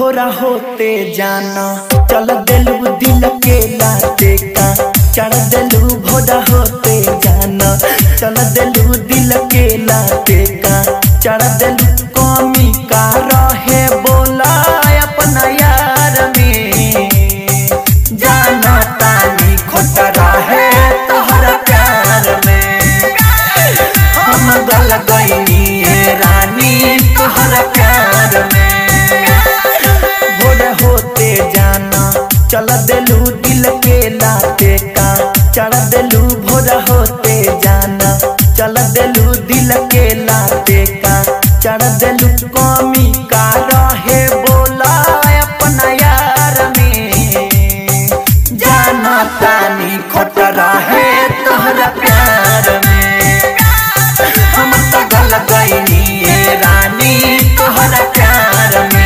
भोरा होते जाना चल दिलू दिल के लाते का चढ़ दिलू भोरा होते जाना चल दिलू दिल के लाते का चढ़ दिलू कमी का रहे बोला अपना यार में जाना तानी खोट रहे तोहरा प्यार में हम गल गईनी ए रानी तोहरा प्यार में भोर होते जाना चल दिलू दिल के लाते का चढ़ दिलू भोर होते जाना चल दिलू दिल के लाते का चढ़ दिलू कमी का रहे बोला अपना यार में जाना तानी खोट रहे तोहरा प्यार में हम तो गल गईनी ए रानी तोहरा प्यार में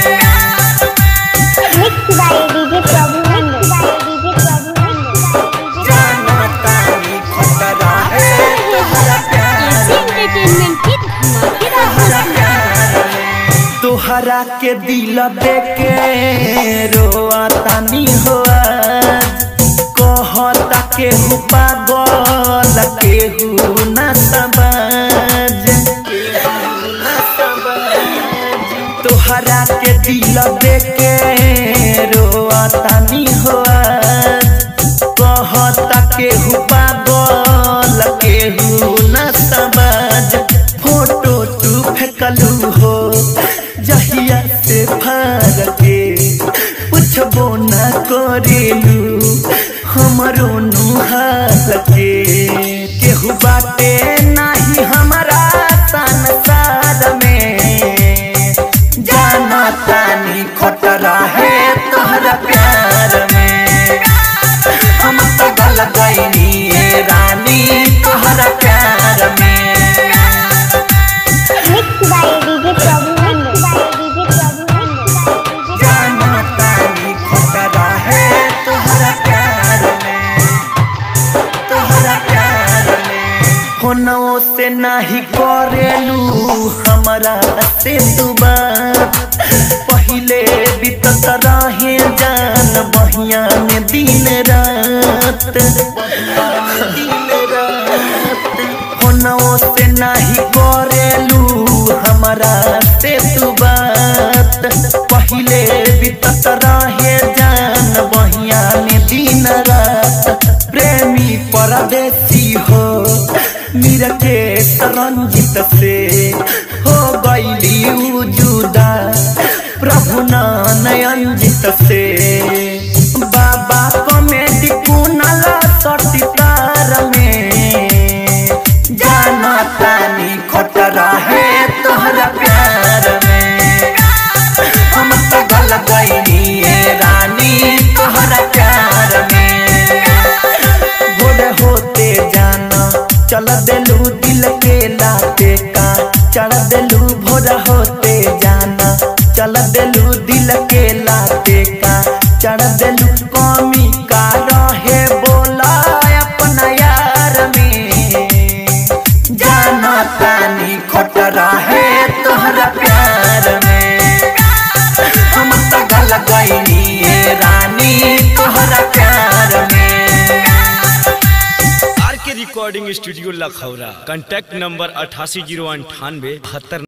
Mixed by DJ Prabhu Mixed by DJ Prabhu Mixed जाना तानी खोट रहे तोहरा प्यार एंटरटेनमेंट की धमाकेदार तोहरा के दिल देके रोआ तानी होआ कहता के हु पागल के हु न समझ तोहरा के दिल देके रोआ तानी होआ कहता के हु पागल के हु न समझ फोटो तू फेंकलू हो जहिया से फार के पूछबो न करेलू हमरो नुहार के केहू बाटे नाही हमारा संसार में जाना तानी खोट रहे तोहरा प्यार में हम तो गल गईनी ए रानी तोहरा प्यार में Mixed by DJ Prabhu Mixed by DJ Prabhu Mixed जाना तानी खोट रहे तोहरा प्यार में तोहरा प्यार में होनो से नाही करेलू हमरा से दुबा पहिले बीतत रहे जान बहिया में दिन रात होनो से नाही करेलू हमरा से तू बात पहिले बीतत रहे जान बहिया में दिन रात प्रेमी परदेसी हो मीरा के रंजित से हो गईली जुदा प्रभु नयनजित से बाबा कॉमेडी कुनल सटितार में जाना तानी खोट रहे तोहरा प्यार में हम तो गल गईनी ए रानी तोहरा प्यार में भोर होते जाना चल दिलू दिल के लाते का चढ़ दिलू भोर होते जाना चल दिलू दिल के लाते का चढ़ दिलू कमी का रहे बोला अपना यार में जाना तानी खोट रहे तोहरा प्यार में हम तो गल गईनी ए रानी तोहरा प्यार में R K recording studio Lakhaura contact number अठासी जीरो अंठानवे बहत्तर